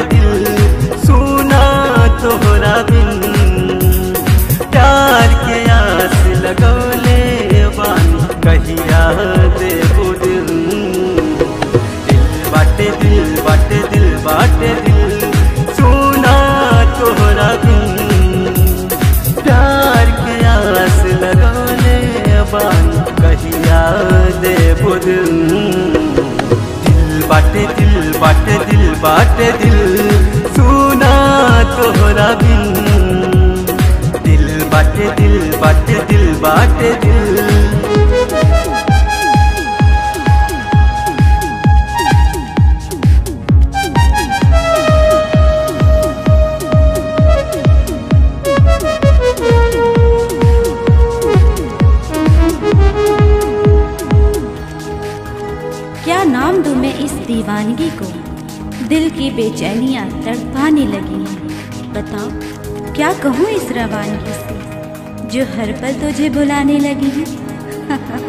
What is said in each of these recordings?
दिल सुना तोहरा बिन प्यार के आस लगौले बानी कहिया देबो दिल दिल बाटे दिल बाटे दिल बाटे दिल सुना तोहरा बिन प्यार के आस लगौले बानी कहिया देबो दिल दिल बाटे दिल बाटे दिल बाटे दिल सुना तोहरा बिन दिल बाटे दिल बाटे दिल बाटे दिल क्या नाम दूं मैं इस दीवानगी को दिल की बेचैनियां तड़पाने लगी हैं बताओ क्या कहूँ इस रवानगी से जो हर पल तुझे बुलाने लगी है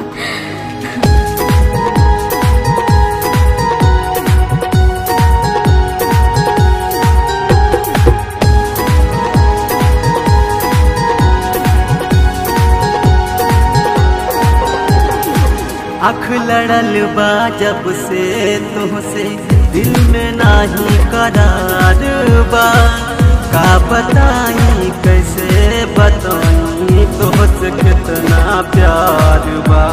अख लड़ल बा जब से तुहसे दिल में नाही करार बा का बताई कैसे बताई तुहसे कितना प्यार बा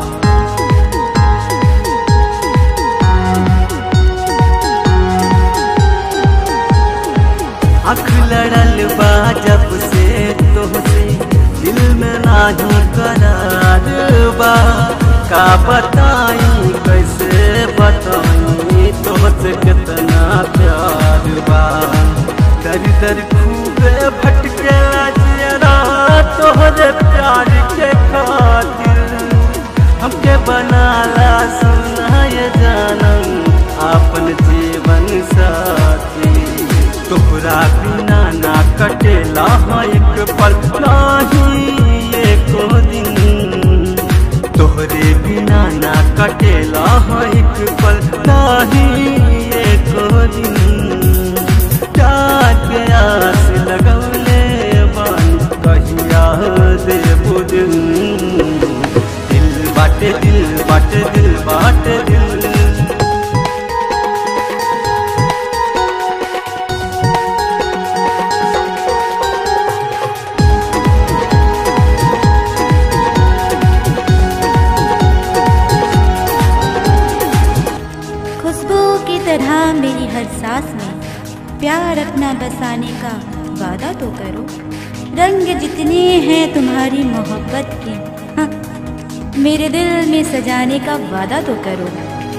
अख लड़ल बा जब से तुहसे दिल में नाही करार बा का बताई कैसे बताई तुमसे कितना प्यार बा दर दर खूबे भटके जरा तोहरे प्यार के खातिर हमके बनाला सुनाय जानम अपन जीवन साथी तोहरा बिना ना कटेला एक पल नाही एको दिन तोहरे बिना ना कटेला एक पल नाही एको दिन प्यार के आस लगौले बानी कहिया देबो दिल दिल बाटे दिल बाटे दिल बाटे दिल खुशबू की तरह मेरी हर सांस में प्यार अपना बसाने का वादा तो करो रंग जितने हैं तुम्हारी मोहब्बत के हाँ, मेरे दिल में सजाने का वादा तो करो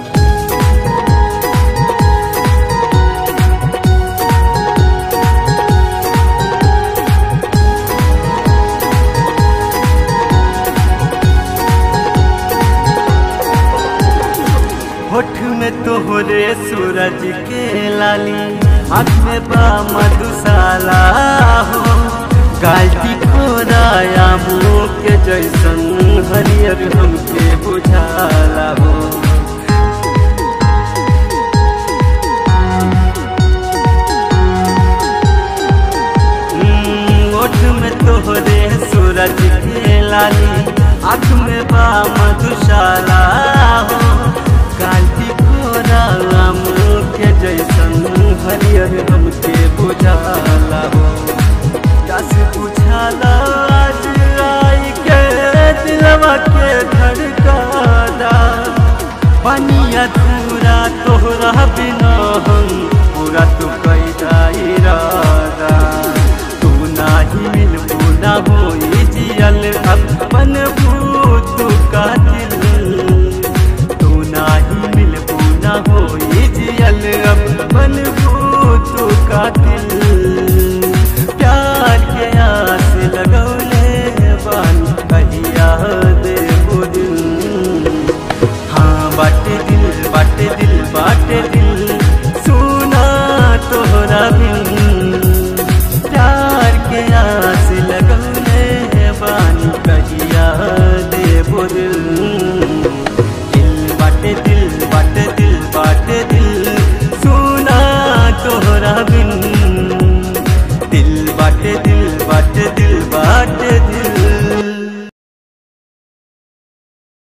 होठ में तोहरे सूरज के लाली आँख में बा मधुशाला हो गाल्टी खोराया मुँह के जैसन हरियर हमके बुझाला हो हम्म, ओठ में तोहरे सूरज के लाली आँख में बा मधुशाला हो काल्टी कोरा मुँह के जैसन हरियर हमके बुझाला हो जस बुझाला आज आई के दिलवा के धड़काला पानी अधूरा तोहरा बिना हम पूरा तू कैदा इरादा तू नाही मिलबू ना होई जियल अपन भूत का दिल तू नाही मिलबू ना होई जियल अपन भूत का दिल प्यार के आस लगौले बानी कहिया देबो दिल हाँ बाटे दिल बाटे दिल बाटे दिल सुना तोहरा बिन प्यार के आस लगौले बानी कहिया देबो दिल दिल बाटे दिल बाटे दिल बाटे दिल सुना तोहरा बिन